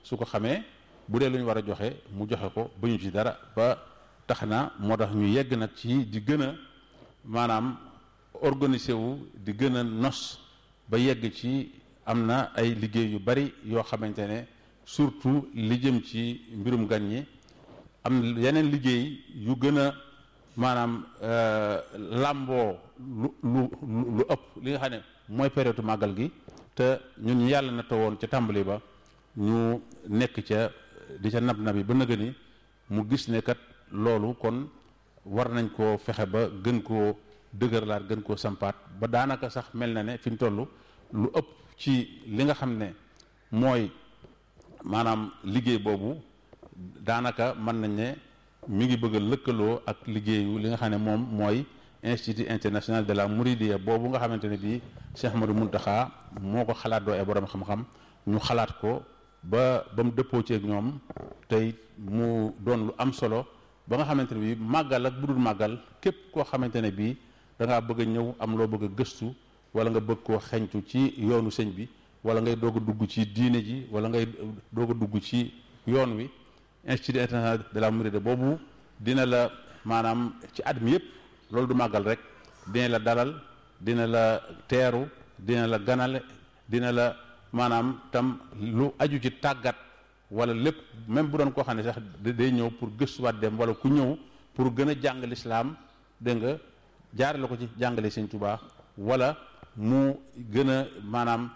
su ko xamee bu dee lu ñu war a joxe mu joxe ko ba ñu ci dara ba tax na moo tax ñu yegg nag ci di gën a maanaam organiser wu di gën a nos ba yegg ci am na ay liggéey yu bari yoo xamante ne surtout li jëm ci mbirum gan ñi am yeneen liggéey yu gën a maanaam làmboo lu lu lu ëpp li nga xam ne mooy période màggal gi te ñun yàlla na tawoon ca tàmbali ba ñu nekk ca di ca nab nabi ba nëga ni mu gis ne kat loolu kon war nañ koo fexe ba gën koo dëgërlaat gën koo sampaat ba daanaka sax mel na ne fi mu toll lu ëpp ci li nga xam ne mooy maanaam liggéey boobu daanaka mën nañ ne mi ngi bëgg a lëkkaloo ak liggéeyu li nga xam ne moom mooy institut international de la Mouridiyya boobu nga xamante ne bii Cheikh Ahmadou Mountakha moo ko xalaat doo ay borom xam-xam ñu xalaat ko ba ba mu dëppoo ci ak ñoom tey mu doon lu am solo ba nga xamante ne bii màggal ak bu dul màggal képp koo xamante ne bii da ngaa bëgg a ñëw am loo bëgg a gëstu wala nga bëgg koo xeñtu ci yoonu sëñ bi wala ngay doog a dugg ci diine ji wala ngay doog a dugg ci yoon wi institut international de la Mouridiyya boobu dina la maanaam ci at mi yëpp loolu du màggal rek dina la dalal dina la teeru dina la ganale dina la maanaam tam lu aju ci tàggat wala lépp même bu doon koo xam ne sax day ñëw pour gëstuwaat dem wala ku ñëw pour gën a jàng lislaam dégg nga jaarale ko ci jàngale Sëñ Tuubaa wala mu gën a maanaam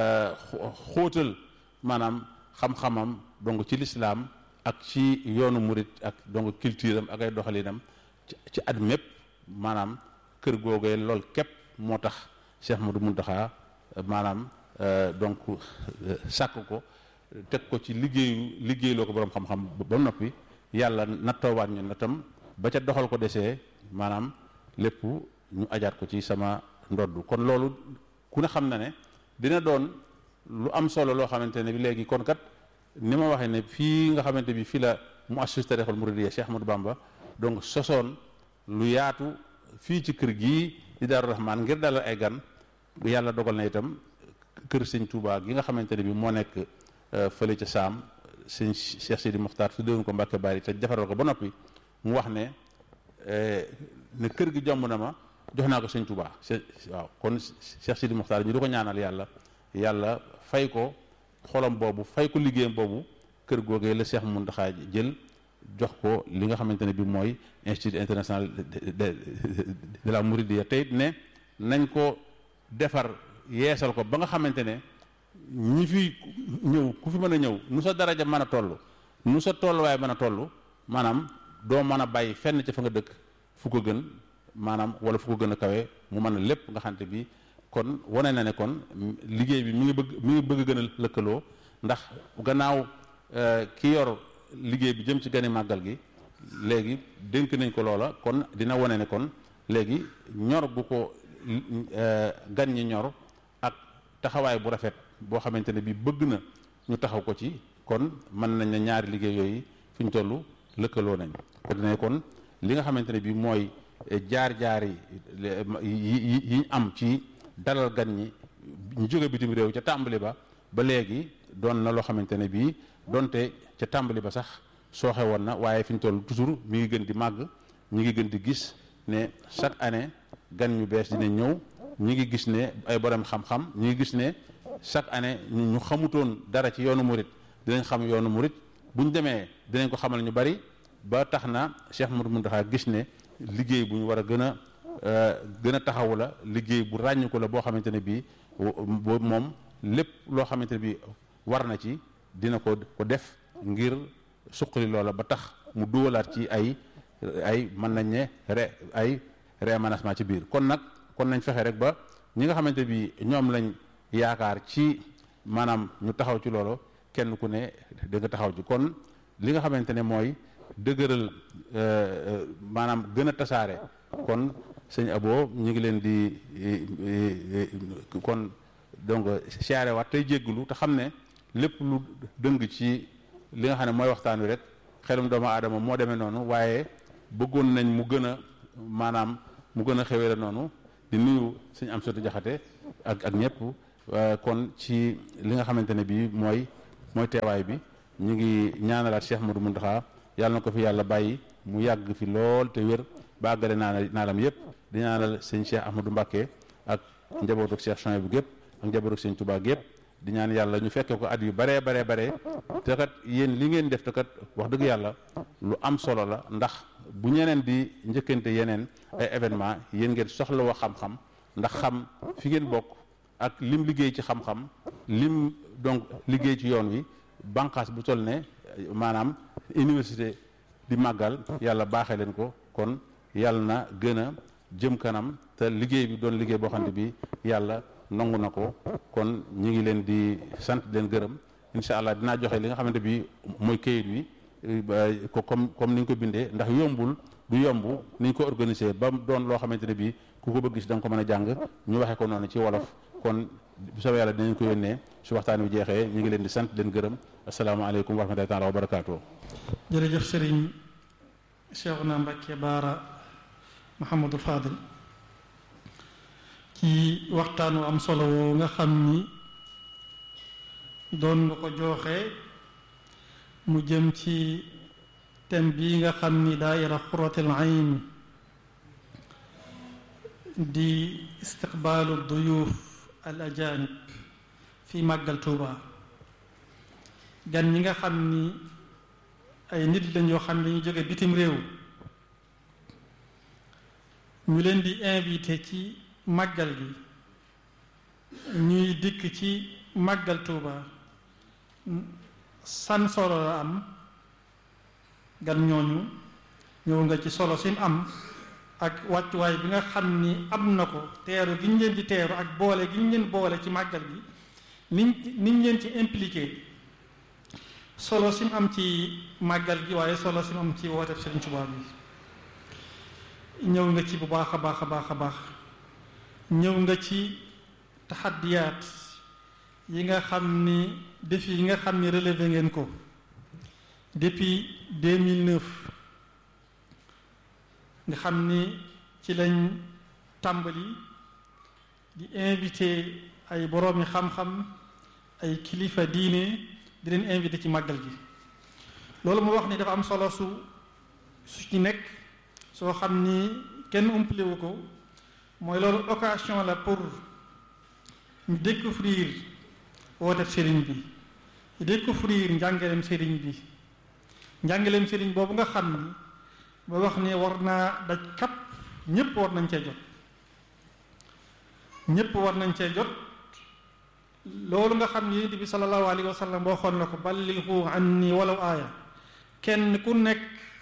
xóotal maanaam xam-xamam donc ci lislaam ak ci yoonu murit ak donc culture am ak ay doxalinam ci at mépp maanaam kër googee lool képp moo tax Cheikh Ahmadou Mountakha maanaam donc sàkk ko teg ko ci liggéeyu liggéeyloo ko boroom xam-xam ba noppi yàlla nattoowaat ñu natam ba ca doxal ko desee maanaam lépp ñu ajaat ko ci sama ndodd kon loolu ku ne xam na ne dina doon lu am solo loo xamante ne bi léegi kon kat ni ma waxee ne fii nga xamante bi fii la mu assis tarixul muridiyya Cheikh Ahmadou Bamba donc sosoon lu yaatu fii ci kër gii di Daaru Rahmaan ngir dalal ay gan yàlla dogal na itam kër sëñ Touba gi nga xamante ne bi moo nekk fële ca Saam sëñ Cheikh Sidi Mokhtar su déwoon ko Mbàkke Bari te defaral ko ba noppi mu wax ne ne kër gi jomb na ma jox naa ko sëñ Touba waaw kon Cheikh Sidi Mokhtar ñu di ko ñaanal yàlla yàlla fay ko xolam boobu fay ko liggéeyam boobu kër googee la Cheikh Mountakha jël jox ko li nga xamante ne bi mooy institut international de la Mouridiyya tey ne nañ ko defar yeesal ko ba nga xamante ne ñi fi ñëw ku fi mën a ñëw nu sa daraja mën a toll nu sa tolluwaay mën a toll maanaam doo mën a bàyyi fenn ca fa nga dëkk fu ko gën maanaam wala fu ko gën a kawe mu mën a lépp nga xamante bi kon wane na ne kon liggéey bi mi ngi bëgg mi ngi bëgg gën a lëkkaloo ndax gannaaw ki yor liggéey bi jëm ci gani màggal gi léegi dénk nañ ko loola kon dina wane ne kon léegi ñor bu ko gan ñi ñor ak taxawaay bu rafet boo xamante ne bi bëgg na ñu taxaw ko ci kon mën nañ ne ñaari liggéey yooyu fi ñu toll lëkkaloo nañ ko dina kon li nga xamante ne bi mooy jaar-jaar yi yi am ci dalal gan ñi ñu jóge bitim réew ca tàmbali ba ba léegi doon na loo xamante ne bii donte ca tàmbali ba sax sooxe woon na waaye fi ñu toll toujours mi ngi gën di màgg ñi ngi gën di gis ne chaque année gan ñu bees dina ñëw ñi ngi gis ne ay borom xam-xam ñi ngi gis ne chaque année ñu xamutoon dara ci yoonu murit dinañ xam yoonu murit bu ñu demee dinañ ko xamal ñu bari ba tax na Cheikh Mouhamadou Mountakha gis ne liggéey bu ñu war a gën a gën a taxawu la liggéey bu ràññu ko la boo xamante ne bii moom lépp loo xamante ne bii war na ci dina ko ko def ngir suqali loola ba tax mu duwalaat ci ay ay mën nañ ne re ay réaménagement ci biir kon nag kon nañ fexe rek ba ñi nga xamante bi ñoom lañ yaakaar ci maanaam ñu taxaw ci loolu kenn ku ne da nga taxaw ci kon li nga xamante ne mooy dëgëral maanaam gën a tasaare kon sëñ Abo ñu ngi leen di kon donc siyaare waat tey jégglu te xam ne lépp lu dëng ci li nga xam ne mooy waxtaan wi rek xelum doomu aadama moo demee noonu waaye bëggoon nañ mu gën a maanaam mu gën a xewee la noonu di nuyu sëñ am sotu jaxate ak ak ñëpp kon ci li nga xamante ne bii mooy mooy teewaay bi ñu ngi ñaanalaat Cheikh Modou Mountakha yàlla na ko fi yàlla bàyyi mu yàgg fi lool te wér ba àggale naa naalam yëpp di ñaanal sëñ Cheikh Ahmadou Mbacké ak njabootu Cheikh Chouaïbou gépp ak njabootu sëñ Touba gépp di ñaan yàlla ñu fekke ko at yu baree baree baree te kat yéen li ngeen def te kat wax dëgg yàlla lu am solo la ndax bu ñeneen di njëkkante yeneen ay événement yéen ngeen soxla woo xam-xam ndax xam fi ngeen bokk ak lim liggéey ci xam-xam lim donc liggéey ci yoon wi bànqaas bu toll ne maanaam université di màggal yàlla baaxee leen ko kon yàlla na gën a jëm kanam te liggéey bi doon liggéey boo xam ne bi yàlla nangu na ko kon ñu ngi leen di sant leen gërëm incha allah dinaa joxe li nga xamante bi mooy kayit wi ko comme comme ni ñu ko bindee ndax yombul du yomb ni ñu ko organisé ba doon loo xamante ne bi ku ko bëgg gis da nga ko mën a jàng ñu waxee ko noonu ci wolof kon bu soobee yàlla dinañ ko yónnee su waxtaan wi jeexee ñu ngi leen di sant leen gërëm asalaamaaleykum wa rahmatullahi taala wa barakaatu. jërëjëf Serigne Cheikhouna Mbacké Baara Mouhamadou Fadil ci waxtaan wu am solo woo nga xam ni doon nga ko jooxe mu jëm ci thème bii nga xam ni daaira Qurratul Ayn di istiqbaalu duyuuf al ajanib fi màggal Tuuba gan ñi nga xam ni ay nit lañ yoo xam ne dañu jóge bitim réew ñu leen di invité ci màggal gi ñuy dikk ci màggal Tuuba san solo la am gan ñooñu ñëw nga ci solo sim am ak wàccuwaay bi nga xam ni am na ko teeru gi ñu leen di teeru ak boole gi ñu leen boole ci màggal gi niñ niñ leen ci impliqué solo sim am ci màggal gi waaye solo sim am ci woote Sëriñ Tuubaa bi ñëw nga ci bu baax a baax a baax a baax ñëw nga ci taxaddiyaat yi nga xam ni défi yi nga xam ni relevé ngeen ko depuis 2009 nga xam ni ci lañ tàmbali di invité ay boroomi xam-xam ay kilifa diine di leen invité ci màggal gi loolu mu wax ni dafa am solo su su ci nekk soo xam ni kenn umpalewu ko mooy loolu occasion la pour ñu découvrir woote sëriñ bi ñu découvrir njàngaleem sëriñ bi njàngaleem sëriñ boobu nga xam ni ba wax ni war naa daj kap ñépp war nañ cee jot ñépp war nañ cee jot loolu nga xam ni yonent bi sallallahu alayhi wa sallam boo xoon na ko ballighu anni walaw aaya kenn ku nekk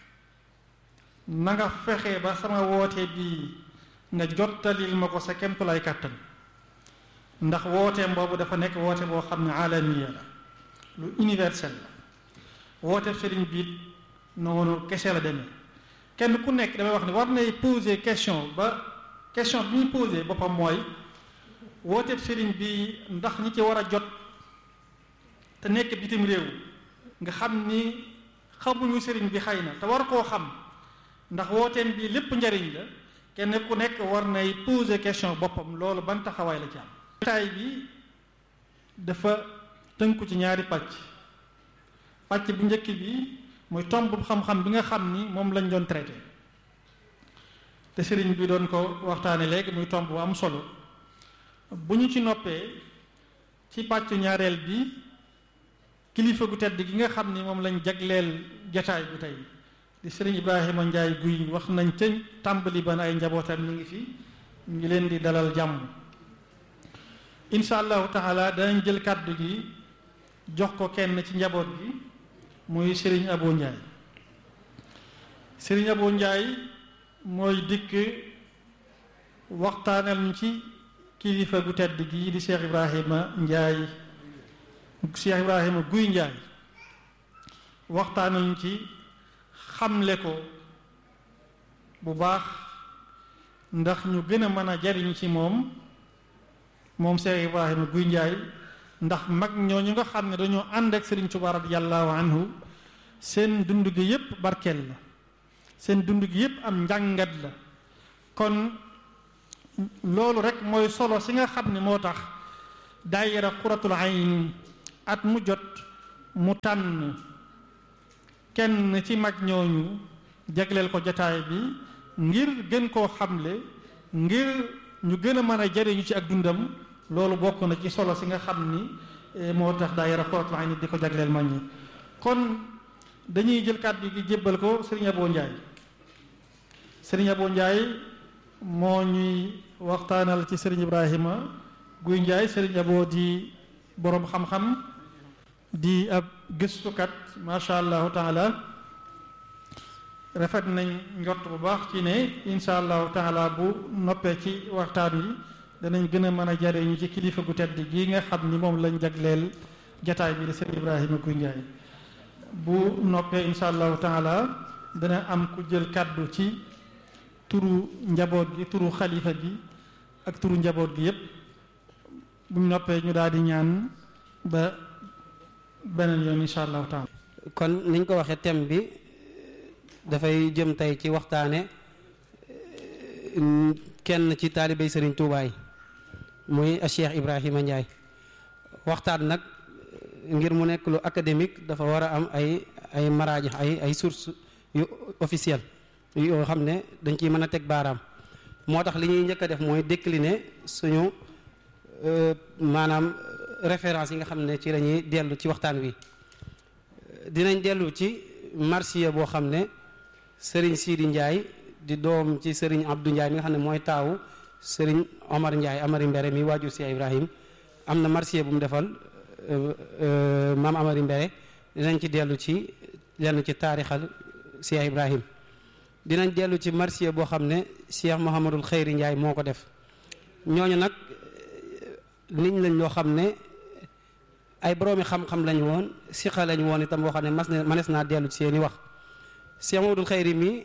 na nga fexe ba sama woote bi nga jottalil ma ko sa kemtulay kàttan ndax wooteem boobu dafa nekk woote boo xam ne alamiya la lu universel la woote sëriñ biit noonu kese la demee kenn ku nekk damay wax ne war nay poser question ba question bi ñuy poser boppam mooy woote sëriñ bi ndax ñi ci war a jot te nekk bitim réew nga xam ni xamuñu sëriñ bi xëy na te war koo xam ndax wooteem bi lépp njariñ la kenn ku nekk war nay poser question boppam loolu ban taxawaay la ci am taay bi dafa tënku ci ñaari pàcc pàcc bu njëkk bi mooy tomb xam-xam bi nga xam ni moom lañ doon traité te sëriñ bi doon ko waxtaane léegi muy tomb bu am solo bu ñu ci noppee ci pàccu ñaareel bi kilifa gu tedd gi nga xam ni moom lañ jagleel jataay bi tey di sëriñ Ibrahima Njaay guy wax nañ ca tàmbali ban ay njabootam ñu ngi fi ñu ngi leen di dalal jàmm insha allahu taala danañ jël kàddu gi jox ko kenn ci njaboot gi muy sëriñ Abo Njaay sëriñ Abo Njaay mooy dikk waxtaanal ñu ci kilifa gu tedd gi di Cheikh Ibrahima Njaay Cheikh Ibrahima Guy Njaay waxtaanal ñu ci xamle ko bu baax ndax ñu gën a mën a jariñu ci moom moom Cheikh Ibrahima Guy Njaay ndax mag ñooñu nga xam ne dañoo ànd ak Sëriñ Tuubaa radiyallahu anhu seen dund gi yépp barkeel la seen dund gi yépp am njàngat la kon loolu rek mooy solo si nga xam ne moo tax daayira Qurratul Ayn at mu jot mu tànn kenn ci mag ñooñu jagleel ko jataay bi ngir gën koo xamle ngir ñu gën a mën a jariñu ci ak dundam loolu bokk na ci solo si nga xam ni moo tax daayira Xuratul Ayni di ko jagleel mag ñi kon dañuy jël kàddu gi jébbal ko Serigne Abo Ndiaye Serigne Abo Ndiaye moo ñuy waxtaanal ci Serigne Ibrahima Guy Ndiaye Serigne Abo di boroom xam-xam di ab gëstukat macha allahu taala rafet nañ njort bu baax ci ne insha allahu taala bu noppee ci waxtaan wi danañ gën a mën a jariñu ci kilifa gu tedd gi nga xam ni moom lañ jagleel jataay bi di Serigne Ibrahima Guy Ndiaye bu noppee insha allahu taala dana am ku jël kàddu ci turu njaboot gi turu xalifa gi ak turu njaboot gi yépp buñ noppee ñu daal di ñaan ba beneen yoon insha allahu taala kon niñ ko waxee thème bi dafay jëm tey ci waxtaane kenn ci taalibey Serigne Touba yi muy Cheikh Ibrahima Ndiaye waxtaan nag ngir mu nekk lu académique dafa war a am ay ay maraaji ay ay sources yu officielles yoo xam ne dañ ciy mën a teg baaraam moo tax li ñuy njëkk a def mooy décliner suñu maanaam référence yi nga xam ne ci la ñuy dellu ci waxtaan wi dinañ dellu ci marsiya boo xam ne Serigne Sidi Ndiaye di doom ci Serigne Abdou Ndiaye mi nga xam ne mooy taawu Serigne Omar Ndiaye Amari Mbere mi waajur si Ibrahim am na marsiya bu mu defal maam Amari Mbere dinañ ci dellu ci lenn ci taarixal Cheikh Ibrahim dinañ dellu ci marsiya boo xam ne Cheikh Mouhamadul Xeyri Ndiaye moo ko def ñooñu nag niñ lañ loo xam ne ay boroomi xam-xam lañ woon siqa lañ woon itam boo xam ne mas na manes naa dellu ci seeni wax Cheikh Mouhamadul Xeyri mi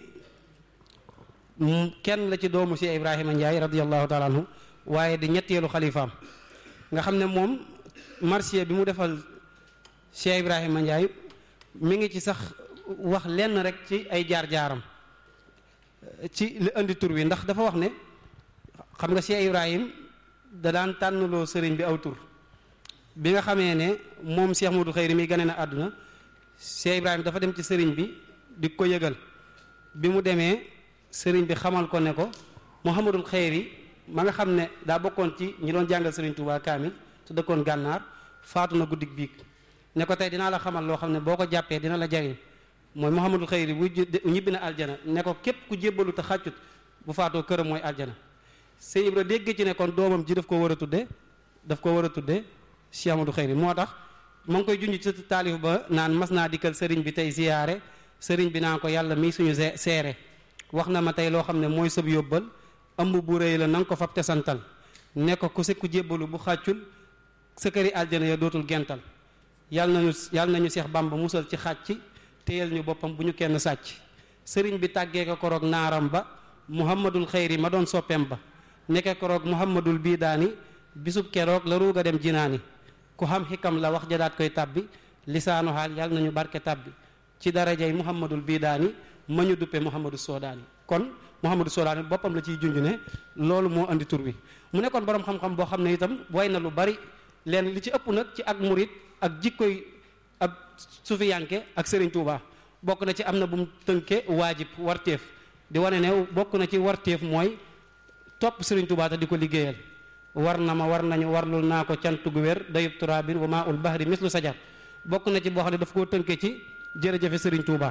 kenn la ci doomu Cheikh Ibrahima Ndiaye radiallahu taala anhu waaye di ñetteelu xalifaam nga xam ne moom marsiya bi mu defal Cheikh Ibrahima Ndiaye mi ngi ci sax wax lenn rek ci ay jaar-jaaram ci li indi tur wi ndax dafa wax ne xam nga Cheikh Ibrahim da daan tànnloo sëriñ bi aw tur bi nga xamee ne moom Cheikh Modou Xeyri mi gane na àdduna Cheikh Ibrahim dafa dem ci sëriñ bi di ko yëgal bi mu demee sëriñ bi xamal ko ne ko Mouhamadul Xeyri ma nga xam ne daa bokkoon ci ñi doon jàngal sëriñ Touba Kaamil te dëkkoon gànnaar faatu na guddig biig ne ko tey dinaa la xamal loo xam ne boo ko jàppee dina la jariñ mooy Mouhamadul Xeyri bu ñibbi na aljana ne ko képp ku jébbalu te xàccut bu faatoo këram mooy aljana sëñ Ibra dégg ci ne kon doomam ji daf ko war a tudde daf ko war a tudde Cheikh Amadou Xeyri moo tax ma ngi koy junj ci taalif ba naan mas naa dikkal sëriñ bi tey ziyaare sëriñ bi naa ko yàlla mii suñu seere wax na ma tey loo xam ne mooy sëb yóbbal ëmb bu rëy la na nga ko fab te santal ne ko ku se ku jébbalu bu xàccul sa këri aljana ya dootul gental yàlla nañu yàlla nañu Seex Bàmba musal ci xàcc téyel ñu boppam bu ñu kenn sàcc sëriñ bi tàggee ko koroog naaram ba muhammadul xayri ma doon soppeem ba nekke koroog muhammadul bii daani bisub keroog la ruuga dem jinaani ku xam xikam la wax jadaat koy tàbbi lisaanu xaal yàlla nañu barke tàbbi ci darajay muhammadul bii daani ma ñu duppe muhammadu soodaani kon muhammadu soodaani boppam la ciy junj ne loolu moo andi tur bi mu nekkoon boroom xam-xam boo xam ne itam way na lu bari leen li ci ëpp nag ci ak murit ak jikkoy ab sufiyanke ak Serigne Touba bokk na ci am na bu mu tënke waajib warteef di wane ne bokk na ci warteef mooy topp Serigne Touba te di ko liggéeyal war na ma war nañu warlul naa ko cant gu wér dayub turabin wa maa ul bahri mislu sajar bokk na ci boo xam ne daf koo tënke ci jërëjëfe Serigne Touba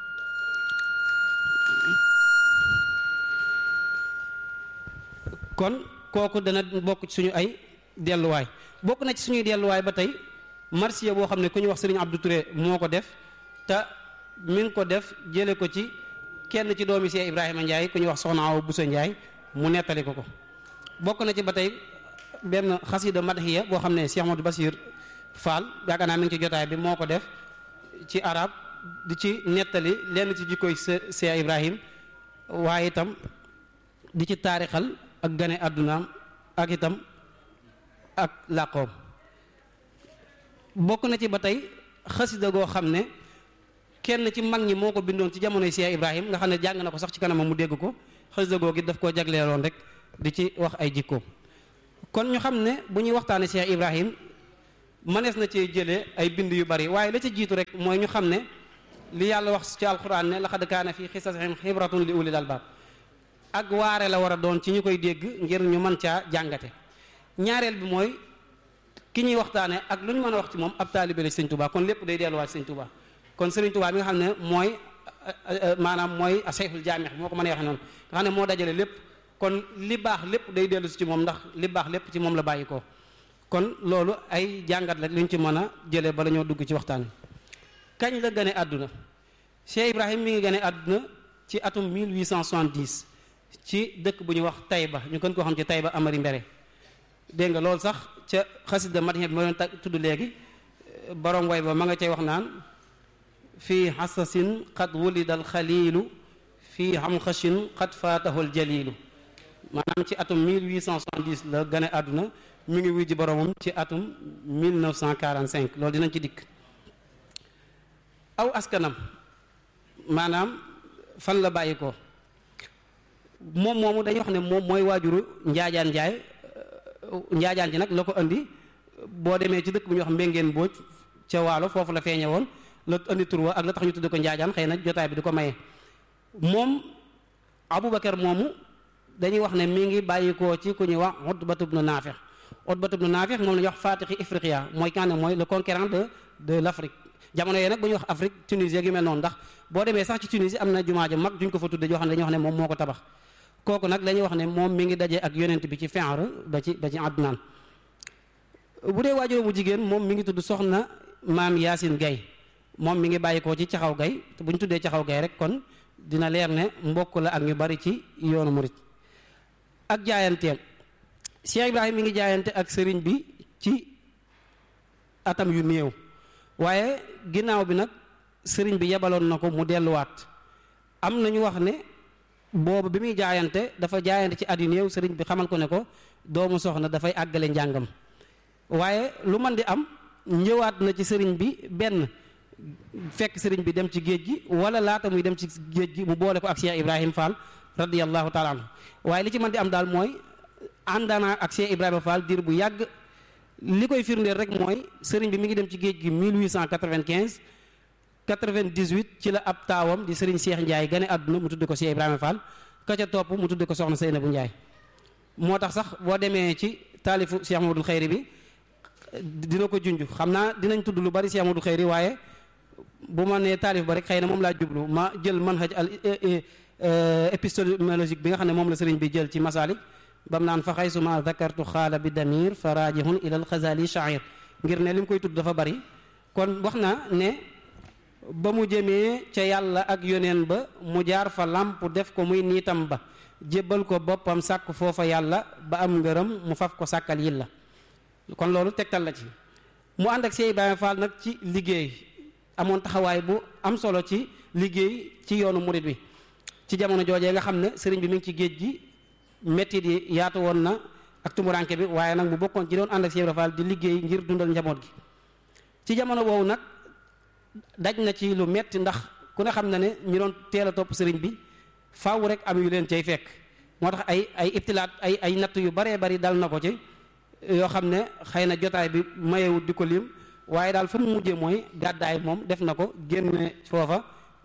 kon kooku dana bokk ci suñu ay delluwaay bokk na ci suñuy delluwaay ba tey marsiya boo xam ne ku ñu wax Serigne Abdou Touré moo ko def te mi ngi ko def jële ko ci kenn ci doomi Cheikh Ibrahima Ndiaye ku ñu wax Soxna Awa Bousso Ndiaye mu nettali ko ko bokk na ci ba tey benn xasida madhiya boo xam ne Cheikh Amadou Basir Fall yaakaar naa mi ngi ci jotaay bi moo ko def ci arab di ci nettali lenn ci jikkoy Cheikh Ibrahim waaye itam di ci taarixal ak gane àddunaam ak itam ak làqoom bokk na ci ba tey xasida goo xam ne kenn ci mag ñi moo ko bindoon ci jamonoy Cheikh Ibrahim nga xam ne jàng na ko sax ci kanamam mu dégg ko xasida goo gi daf koo jagleeloon rek di ci wax ay jikkoom kon ñu xam ne bu ñuy waxtaane Cheikh Ibrahim mënees na cee jëlee ay bind yu bari waaye la ca jiitu rek mooy ñu xam ne li yàlla wax ci alquran ne laqad kaana fi xisasihim xibratun li ulil albaab ak waare la war a doon ci ñu koy dégg ngir ñu mën caa jàngate ñaareel bi mooy ki ñuy waxtaane ak lu ñu mën a wax ci moom ab taalibe la sëñ Tuubaa kon lépp day delluwaat sëñ Tuubaa kon sëriñ Tuubaa bi nga xam ne mooy maanaam mooy asayful jaamix moo ko mën a waxe noonu nga xam ne moo dajale lépp kon li baax lépp day dellu si ci moom ndax li baax lépp ci moom la bàyyi ko kon loolu ay jàngat la lu ñu ci mën a jëlee bala ñoo dugg ci waxtaan wi kañ la gane àdduna Cheikh Ibrahim mi ngi gane àdduna ci atum 1870 ci dëkk bu ñuy wax Taïba ñu gën koo xam ci Taïba Amari Mbere dégg nga loolu sax ca xasida madina bi ma doon tudd léegi borom way ba ma nga cay wax naan fii xasasin qad wulida al xaliilu fii xamxashin qad faatahu al jaliilu maanaam ci atum 1870 la gane àdduna mi ngi wuy ji boromam ci atum 1945 loolu dinañ ci dikk aw askanam maanaam fan la bàyyi ko moom moomu dañuy wax ne moom mooy waajuru njaajaan njaay njaajaan ji nag la ko andi boo demee ci dëkk bu ñuy wax mbéngeen booj ca waalo foofu la feeñe woon la andi tur wa ak la tax ñu tudd ko njaajaan xëy na jotaay bi di ko maye moom aboubacar moomu dañuy wax ne mi ngi bàyyikoo ci ku ñuy wax Utbatu ibnu Naafix Utbatu ibnu Naafix moom la ñuy wax Fatixi Ifriqiya mooy kan ne mooy le conquérant de de l' Afrique jamono yooyu nag bu ñuy wax Afrique Tunisie yu mel noonu ndax boo demee sax ci Tunisie am na jumaa ju mag juñ ko fa tudde joo xam ne dañuy wax ne moom moo ko tabax kooku nag la ñuy wax ne moom mi ngi daje ak yonent bi ci Fihr ba ci ba ci Adnaan bu dee waajur bu jigéen moom mi ngi tudd soxna maam Yaasin Gay moom mi ngi bàyyikoo ci caxaw gay te bu ñu tuddee caxaw gay rek kon dina leer ne mbokk la ak ñu bari ci yoonu murit ak jaayanteem Cheikh Ibrahim mi ngi jaayante ak sëriñ bi ci atam yu néew waaye ginnaaw bi nag sëriñ bi yebaloon na ko mu delluwaat am na ñu wax ne boobu bi muy jaayante dafa jaayante ci at yu néew sëriñ bi xamal ko ne ko doomu soxna dafay àggale njàngam waaye lu man di am ñëwaat na ci sëriñ bi benn fekk sëriñ bi dem ci géej gi wala laata muy dem ci géej gi mu boole ko ak Cheikh Ibrahim Fall radiyallahu taala anhu waaye li ci mën di am daal mooy àndaana ak Cheikh Ibrahima Fall diir bu yàgg li koy firndeel rek mooy sëriñ bi mi ngi dem ci géej gi 1895 98 ci la ab taawam di sëriñ Cheikh Ndiaye gane àdduna mu tudd ko Cheikh Ibrahima Fall ka ca topp mu tudd ko soxna Seynabou Ndiaye moo tax sax boo demee ci taalifu Cheikh Mamadou Xayri bi dina ko junj xam naa dinañ tudd lu bari Cheikh Mamadou Xayri waaye bu ma nee taalif ba rek xëy na moom laa jublu ma jël manhaj al épistémologique bi nga xam ne moom la sëriñ bi jël ci masalik bam naan fa xay suma zakartu xaala bi damir fa raajihun ilal xazali shair ngir ne li mu koy tudd dafa bari kon wax na ne ba mu jëmee ca yàlla ak yoneen ba mu jaar fa làmp def ko muy niitam ba jébbal ko boppam sàkk foofa yàlla ba am ngërëm mu faf ko sàkkal yi la kon loolu tegtal la ci mu ànd ak Cheikh Ibrahima Fall nag ci liggéey amoon taxawaay bu am solo ci liggéey ci yoonu murit bi ci jamono joojee nga xam ne sëriñ bi mi ngi ci géej gi métti yi yaatu woon na ak tumuranke bi waaye nag mu bokkoon ci doon ànd ak Cheikh Ibrahima Fall di liggéey ngir dundal njaboot gi ci jamono boobu nag daj na ci lu metti ndax ku ne xam na ne ñu doon teel a topp sëriñ bi faaw rek am yu leen cay fekk moo tax ay ay ibtilaat ay ay natt yu baree bari dal na ko ci yoo xam ne xëy na jotaay bi mayewut di ko lim waaye daal fa mu mujjee mooy gàddaay moom def na ko génne foofa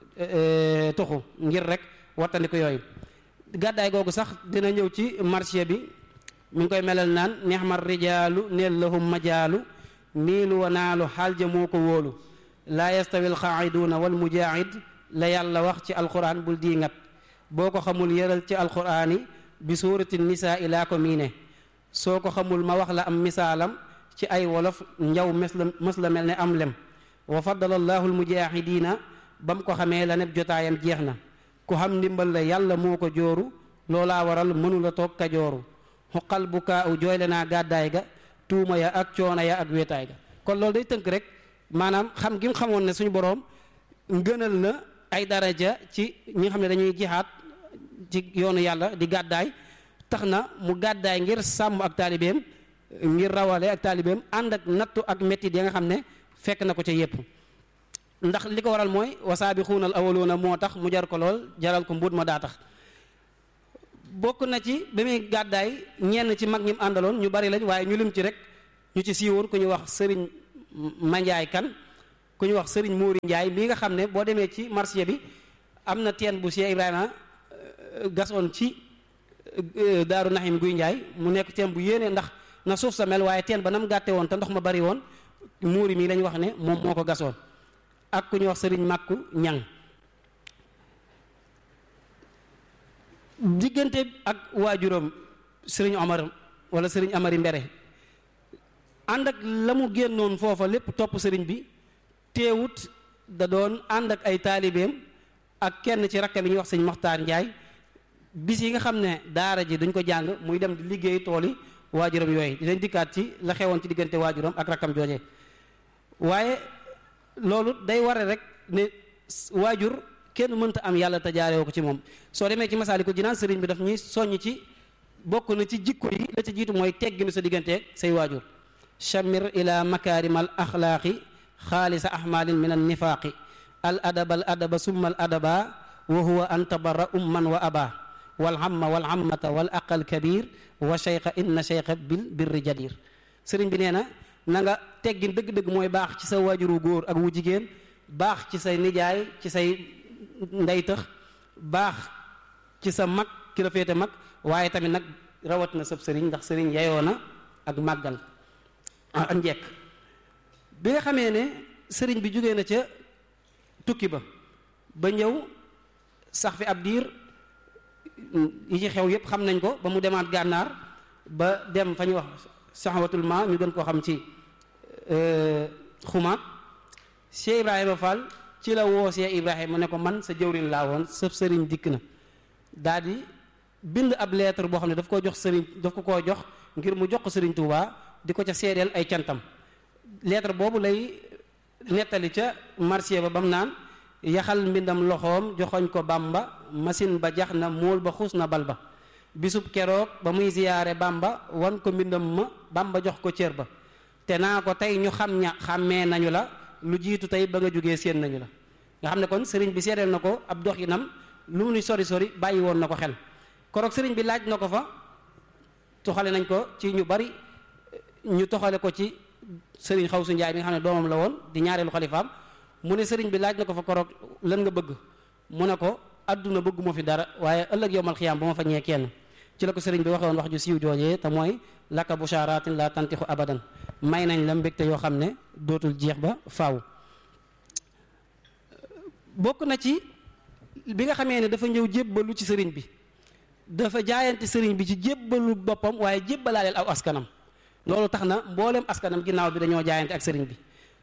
tuxu ngir rek wattandi ko yooyu gàddaay googu sax dina ñëw ci marché bi mi ngi koy melal naan neexmar rijaalu neel lahum majaalu niilu wa naalu xaal ja moo ko wóolu laa yastawi alxaa'iduuna wal mujaahid la yàlla wax ci alquran bul dii ngat boo ko xamul yëral ci alquraan yi bi suurati nisaa i laa ko miine soo ko xamul ma wax la am misaalam ci ay wolof njaw mes la mës la mel ne am lem wa faddala allahu almujaahidiina ba mu ko xamee la neb jotaayam jeex na ku xam ndimbal la yàlla moo ko jooru loolaa waral mënula toog kajooru xuqal bu kaa u jooyle naa gàddaay ga tuuma ya ak coono ya ak wéetaay ga kon loolu day tënk rek maanaam xam gi mu xamoon ne suñu boroom ngënal na ay daraja ci ñi nga xam ne dañuy jihaat ci yoonu yàlla di gàddaay tax na mu gàddaay ngir sàmm ak taalibeem ngir rawale ak taalibeem ànd ak nattu ak mettit ya nga xam ne fekk na ko ca yépp ndax li ko waral mooy wasaabixuuna al awwaluuna moo tax mu jar ko lool jaral ko mbuut ma daa tax bokk na ci ba muy gàddaay ñenn ci mag ñim àndaloon ñu bari lañ waaye ñu lim ci rek ñu ci siiwoon ku ñu wax sëriñ Mandiaye kan ku ñu wax sëriñ Mouri Ndiaye mii nga xam ne boo demee ci marché bi am na teen bu Cheikh Ibrahima gasoon ci Daaru Naxim Guy Ndiaye mu nekk teen bu yéene ndax na suuf sa mel waaye teen ba nam gàtte woon te ndox ma bari woon muuri mii lañ wax ne moom moo ko gasoon ak ku ñuy wax sëriñ màkku ñang diggante ak waajuram sëriñ Omar wala sëriñ Amari Mbere ànd ak la mu génnoon foofa lépp topp sëriñ bi teewut da doon ànd ak ay taalibeem ak kenn ci rakka bi ñuy wax sëñ Maxtaar Njaay bis yi nga xam ne daara ji duñ ko jàng muy dem di liggéey tool yi waajuram yooyu dinañ dikkaat ci la xewoon ci diggante waajuram ak rakkam jooje waaye loolu day ware rek ne waajur kenn mënta am yàlla te jaaree ko ci moom soo demee ci Masaalikul Jinaan sëriñ bi daf ñuy soññ ci bokk na ci jikko yi la ci jiitu mooy tegginu sa digganteeg say waajur chamir ila makaarimal axlaaqi xaalisa ahmalin min an nifaaqi al adaba al adaba summa al adaba wa huwa an tabarra umman wa aba wal hamma wal hammata wal aqal kabir wa cheykha inna cheykha bil birri jadir sëriñ bi nee na na nga teggin dëgg-dëgg mooy baax ci sa waajuru góor ak wu jigéen baax ci say nijaay ci say ndeytëx baax ci sa mag ki la féete mag waaye tamit nag rawat na sab sëriñ ndax sëriñ yayoo na ak màggal ak njekk bi nga xamee ne sëriñ bi jógee na ca tukki ba ba ñëw sax fi ab diir yi ci xew yépp xam nañ ko ba mu demaat gànnaar ba dem fa ñuy wax saxawatul ma ñu gën koo xam ci xumaat Cheikh Ibrahima Fall ci la woo Cheikh Ibrahima ne ko man sa jëwriñ laa woon sëb sëriñ dikk na daal di bind ab lettre boo xam ne daf koo jox sëriñ daf ko koo jox ngir mu jox ko sëriñ Touba di ko ca seedeel ay cantam lettre boobu lay nettali ca marché ba bam naan yaxal mbindam loxoom joxoñ ko bamba machine ba jax na móol ba xuus na bal ba bisub keroog ba muy ziyaare bamba wan ko mbindam ma bamba jox ko cër ba te naa ko tey ñu xam ña xàmmee nañu la lu jiitu tey ba nga jógee séen nañu la nga xam ne kon sëriñ bi seedeel na ko ab doxinam lu mu ni sori sori bàyyi woon na ko xel koroog sëriñ bi laaj na ko fa toxale nañ ko ci ñu bari ñu toxale ko ci sëriñ Xawsu Njaay mi nga xam ne doomam la woon di ñaareelu xalifaam mu ne sëriñ bi laaj na ko fa koroog lan nga bëgg mu ne ko adduna bëgguma fi dara waaye ëllëg yowmal xiyaam ba ma fa ñee kenn ci la ko sëriñ bi waxoon wax ju siiw joojee te mooy laka bushaaratin la tantixu abadan may nañ la mbégte yoo xam ne dootul jeex ba faaw bokk na ci bi nga xamee ne dafa ñëw jébbalu ci sëriñ bi dafa jaayante sëriñ bi ci jébbalu boppam waaye jébbalaaleel aw askanam loolu tax na mboolem askanam ginnaaw bi dañoo jaayante ak sëriñ bi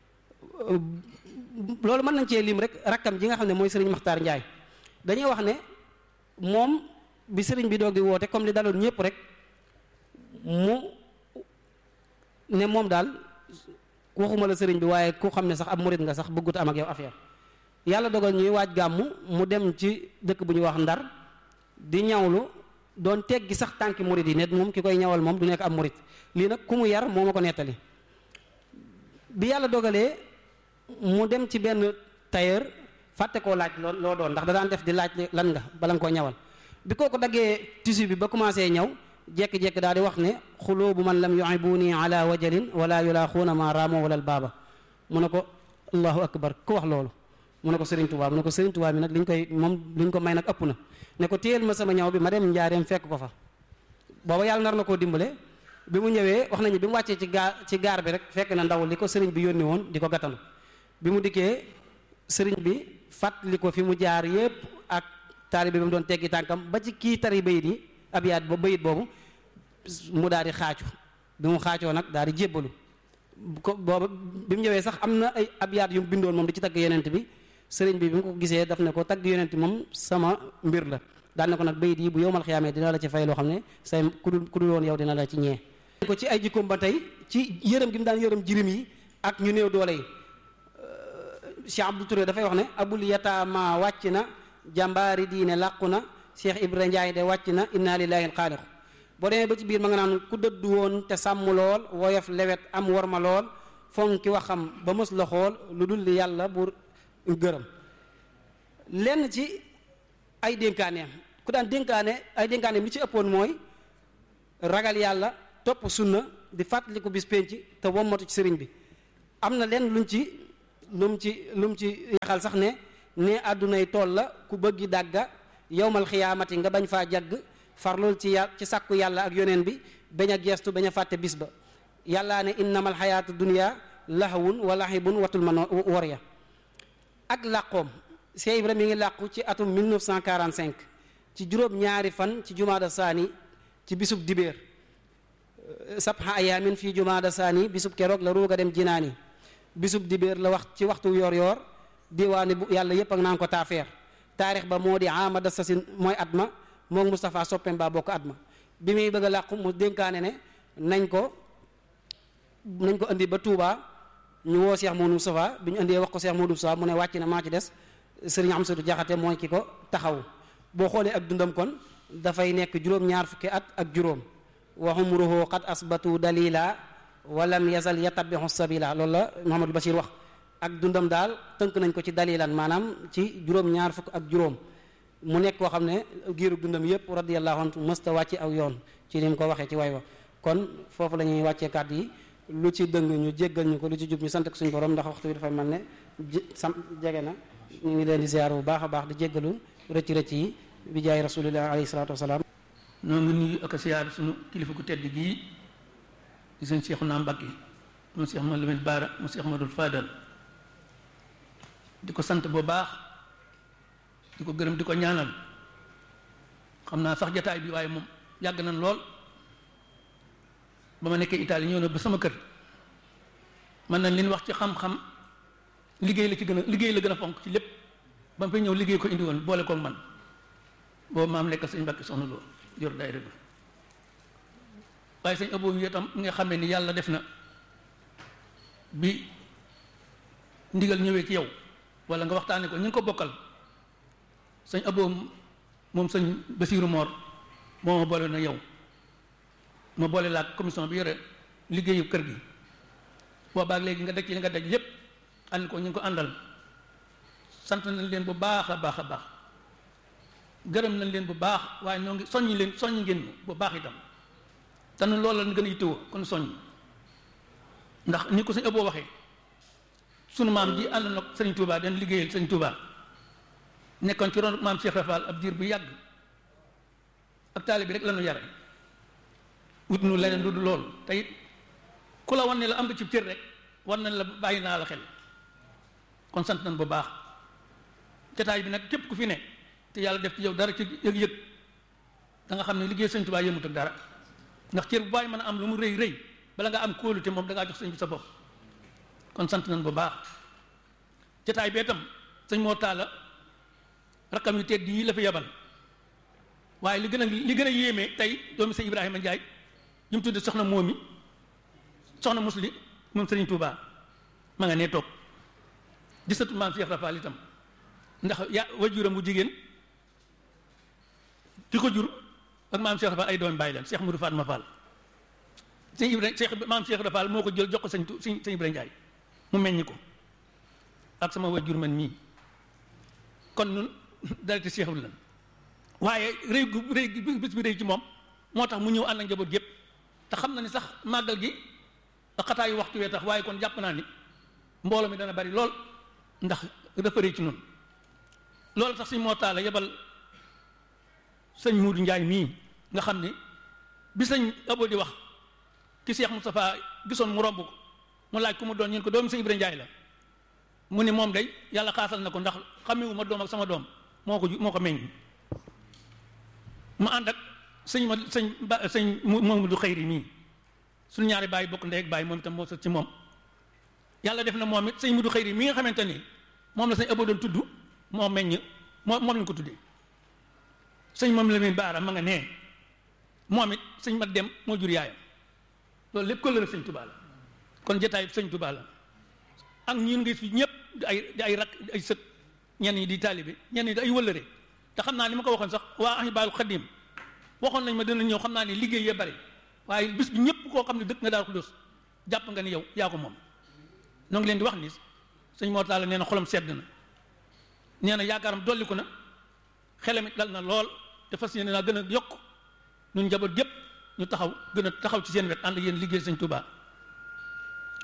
loolu mën nañ cee lim rek rakkam ji nga xam ne mooy sëriñ Maxtaar Njaay dañuy wax ne moom bi sëriñ bi doog di woote comme li daloon ñëpp rek mu ne moom daal waxuma la sëriñ bi waaye ku xam ne sax ab murit nga sax bëggut am ak yow affaire yàlla dogal ñuy waaj gàmmu mu dem ci dëkk bu ñuy wax ndar di ñawlu doon teggi sax tànki murit yi net moom ki koy ñawal moom du nekk ab murit lii nag ku mu yar moo ma ko nettali bi yàlla dogalee mu dem ci benn tailleur fàtte koo laaj loo loo doon ndax da daan def di laaj lan nga bala nga koo ñawal bi kooku daggee tissu bi ba commencé ñaw jekki-jekki daal di wax ne xulubu man lam yuhibuni ala wajalin wala yulaaxuuna ma raamo wala baaba mu ne ko allahu akbar ku wax loolu mu ne ko Serigne Touba mu ne ko Serigne Touba mi nag liñ koy moom liñ ko may nag ëpp na ne ko téyel ma sama ñaw bi ma dem njaareem fekk ko fa booba yàlla nar na koo dimbale bi mu ñëwee wax nañu bi mu wàccee ci gaar ci gaar bi rek fekk na ndaw li ko sëriñ bi yónni woon di ko gàttanu bi mu dikkee sëriñ bi fàttali ko fi mu jaar yépp ak taalibe bi mu doon teggi tànkam ba ci kii tari bayit yi abiyaat ba bayit boobu mu daal di xaacu bi mu xaacoo nag daal di jébbalu ko booba bi mu ñëwee sax am na ay abiyaat yu mu bindoon moom di ci tagg yonent bi sëriñ bi bi mu ko gisee daf ne ko tagg yonent moom sama mbir la daal ne ko nag bayit yi bu yowmal xiyaamee dina la ci fay loo xam ne say ku dul ku dul woon yow dina la ci ñee ko ci ay jikkoom ba tey ci yërëm gi mu daan yërëm jirim yi ak ñu néew doole yi Cheikh Abdou Touré dafay wax ne abul yataama wàcc na jàmbaari diine làqu na Cheikh Ibra Ndiaye de wàcc na inna lillahi alxaaliqu boo demee ba ci biir ma nga naan ku dëddu woon te sàmm lool woyof lewet am worma lool fonki waxam ba mës la xool lu dul li yàlla bu gërëm lenn ci ay dénkaaneem ku daan dénkaane ay dénkaaneem li ci ëppoon mooy ragal yàlla topp sunna di fàttaliku bis penc te wommatu ci sëriñ bi am na leen luñ ci lu mu ci lu mu ci yaxal sax ne ne àddunay tool la ku bëggi dàgga yowmal xiyaamati nga bañ faa jagg farlul ci yà ci sàkku yàlla ak yoneen bi bañ a geestu bañ a fàtte bis ba yàllaa ne innamal xayaatu dunya lahawun wa lahibun watul man wor ya ak làqoom Cheikh Ibra mi ngi làqu ci atum 1945 ci juróom ñaari fan ci jumaada saani ci bisub dibéer sabha ayaamin fii jumaada saani bisub keroog la ruuga dem jinaani bisub dibéer la wax ci waxtu yoor yoor diwaani bu yàlla yépp ak naan ko taafeer taarix ba moo di amada sasin mooy at ma moom Moustapha soppem baa bokk at ma bi muy bëgg a làqu mu dénkaane ne nañ ko nañ ko indi ba Touba ñu woo Cheikh Modou Moustapha bi ñu indee wax ko Cheikh Modou Moustapha mu ne wàcc na maa ci des sëriñ Amsatu Jaxate mooy ki ko taxaw boo xoolee ak dundam kon dafay nekk juróom-ñaar fukki at ak juróom wa umruhu qad asbatu dalila walam yazal yatabixu sabila loolu la Mouhamadou Bachir wax ak dundam daal tënk nañ ko ci dalilan maanaam ci juróom-ñaar fukk ak juróom mu nekk koo xam ne giiru dundam yëpp radiyallahu anhu mësta wàcce aw yoon ci ni mu ko waxee ci way wa kon foofu la ñuy wàccee kàddu yi lu ci dëng ñu jéggal ñu ko lu ci jub ñu sant ko suñu borom ndax waxtu bi dafay mel ne sam jege na ñu ngi leen di ziar bu baax a baax di jéggalu rëcc rëcc yi bi jaay rasulillah alayhi salaatu wasalaam noo ngi nuyu ak a siyaar suñu kilifa gu tedd gii di sëñ Seexuna Mbàkke mu Seex ma Lamin Baara mu Seex Madul Faadal di ko sant bu baax di ko gërëm di ko ñaanal xam naa sax jataay bi waaye moom yàgg nañ lool ba ma nekkee Italie ñëw na ba sama kër man nañ leen wax ci xam-xam liggéey la ci gën a liggéey la gën a fonk ci lépp ba ma fay ñëw liggéey ko indi woon boole koog man boobu maam nekk sëñ Mbàkke soxna loolu yor daayira bi waaye sëñ Abo yi itam nga xam ne ni yàlla def na bi ndigal ñëwee ci yow wala nga waxtaane ko ñu ngi ko bokkal sëñ Abo moom sëñ Basiiru Moor moo ma boole na yow ma boole laa commission bi yore liggéeyu kër gi boobaag léegi nga daj ci li nga daj lépp ànd ko ñu ngi ko àndal sant nañ leen bu baax a baax a baax gërëm nañ leen bu baax waaye ñoo ngi soññi leen soññi ngeen ñu bu baax itam te nu loolu la gën a yittewoo kon soññ ndax ni ko sëñ Abo waxee sunu maam ji ànd na sëñ Touba den liggéeyal sëñ Touba nekkoon ci ron maam Cheikh Rafal ab diir bu yàgg ak taali bi rek la ñu yare wut nu leneen lu dul loolu te it ku la wan ne la am nga ci cër rek war nañ la bàyyi naa la xel kon sant nañ bu baax jataay bi nag képp ku fi ne te yàlla def ci yow dara ci yëg-yëg da nga xam ne liggéey sëñ Touba yëmut ak dara ndax cër bu bàyyi mën a am lu mu rëy rëy bala nga am kóolute moom da ngaa jox sëñ bi sa bopp kon sant nañ bu baax jataay bee tam sëñ moo taala rakkam yu tedd yi la fi yabal waaye li gën a li gën a yéeme tey doomi sëñ Ibrahima Ndiaye yi mu tudde soxna moomi soxna musli moom sëriñ Touba ma nga nee toog di sëtu maam Cheikh Rafal itam ndax ya wajuram bu jigéen ki ko jur ak maam Cheikh Rafal ay doomi bàyyi leen Cheikh Moudou Fatma Fall sëñ Ibrahima Cheikh maam Cheikh Rafal moo ko jël jox ko sëñ sëñ sëñ Ibrahima Ndiaye mu meññ ko ak sama wajur man mii kon nun dara te Cheikh lan waaye rëy gu rëy bis bi rëy ci moom moo tax mu ñëw ànd ak njaboot yëpp te xam na ni sax màggal gi xataayu waxtu wee tax waaye kon jàpp naa ni mbooloo mi dana bari lool ndax dafa rëy ci noonu loolu tax suñ moo taala yebal sëñ Muudu Njaay mii nga xam ni bi sëñ Abo di wax ki Cheikh Moustapha gisoon mu romb ko mu laaj ku mu doon ñun ko doomu sëñ Ibra Njaay la mu ni moom day yàlla xaasal na ko ndax xamewu ma doom ak sama doom moo ko moo ko meññ mu ànd ak sëñ ma sëñ ba sëñ moom du xëyri mii suñu ñaari baay bokk ndey ak baay moom itam moo sët ci moom yàlla def na moom it sëñ mu du xëyri mi nga xamante ni moom la sëñ Abo doon tudd moo meññ moo moom lañ ko tuddee sëñ moom la muy baara ma nga nee moom it sëñ ma dem moo jur yaayam loolu lépp ko la sëñ Tuubaa la kon jotaay sëñ Tuubaa la ak ñun ngi fi ñëpp di ay di ay rak ay sët ñenn ñi di taalibe ñenn ñi di ay wëllëre te xam naa ni ma ko waxoon sax waa Ahibahil Khadim waxoon nañ ma dina ñëw xam naa ne liggéey yee bari waaye bis bi ñëpp koo xam ne dëkk nga daal ko dos jàpp nga ni yow yaa ko moom noo ngi leen di wax ni sëñ Mor Talla nee na xolam sedd na nee na yaakaaram dolliku na xelam it dal na lool te fas yéene naa gën a yokk ñun njaboot gépp ñu taxaw gën a taxaw ci seen wet ànd yéen liggéey sëñ Touba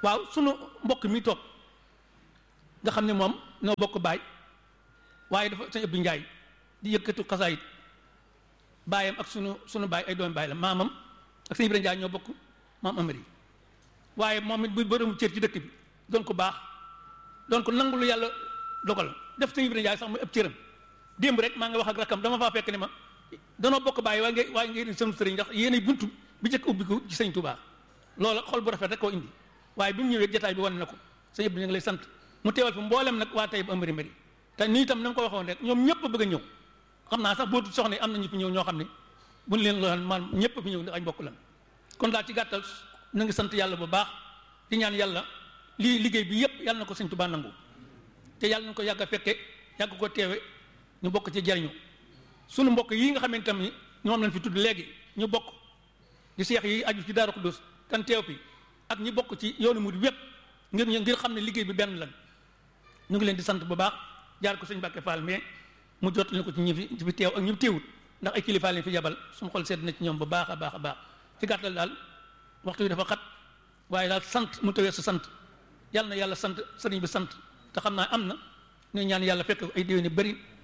waaw sunu mbokk mi toog nga xam ne moom noo bokk baay waaye dafa sëñ Abdou Njaay di yëkkatu xasaayit baayam ak sunu sunu baay ay doomi baay la maamam ak sëñ Ibrahima Njaay ñoo bokk maam amari waaye moom it bu bërëmu cër ci dëkk bi doon ko baax doon ko nangu lu yàlla dogal def sëñ Ibrahima Njaay sax muy ëpp cëram démb rek maa ngi wax ak rakam dama faa fekk ne ma danoo bokk bàyyi waaye ngay waaye ngay sëñ sëriñ ndax yéenay buntu bi njëkk ubbiku ci sëñ Touba loola xol bu rafet rek koo indi waaye bi mu ñëwee jataay bi wane na ko sëñ Abdou ñu ngi lay sant mu teewal fi mboolem nag waa tey bu amari mbari te nii itam na ma ko waxoon rek ñoom ñëpp bëgg a ñëw xam naa sax bootu soxna yi am na ñu fi ñëw ñoo xam ne buñ leen lool man ñëpp fi ñëw ndax añ bokk lan kon daal ci gàttal na ngi sant yàlla bu baax di ñaan yàlla lii liggéey bi yëpp yàlla na ko sëñ Touba nangu te yàlla na ko yàgg a fekke yàgg ko teewe ñu bokk ci jariñu sunu mbokk yi nga xamante ni ñoom lañ fi tudd léegi ñu bokk di seex yi aju ci Daaru Xuddus kan teew fi ak ñi bokk ci yoonu murid wépp ngir ngir xam ne liggéey bi benn lan ñu ngi leen di sant bu baax jaar ko sëñ Mbàkke Fall mais mu jot leen ko ci ñi fi fi teew ak ñi fi teewut ndax ay kilifa leen fi yabal suñu xol sedd na ci ñoom bu baax a baax a baax ci gàttal daal waxtu wi dafa xat waaye daal sant mu tawee sa sant yàlla na yàlla sant sëriñ bi sant te xam naa am na ñu ñaan yàlla fekk ay déwéni bëri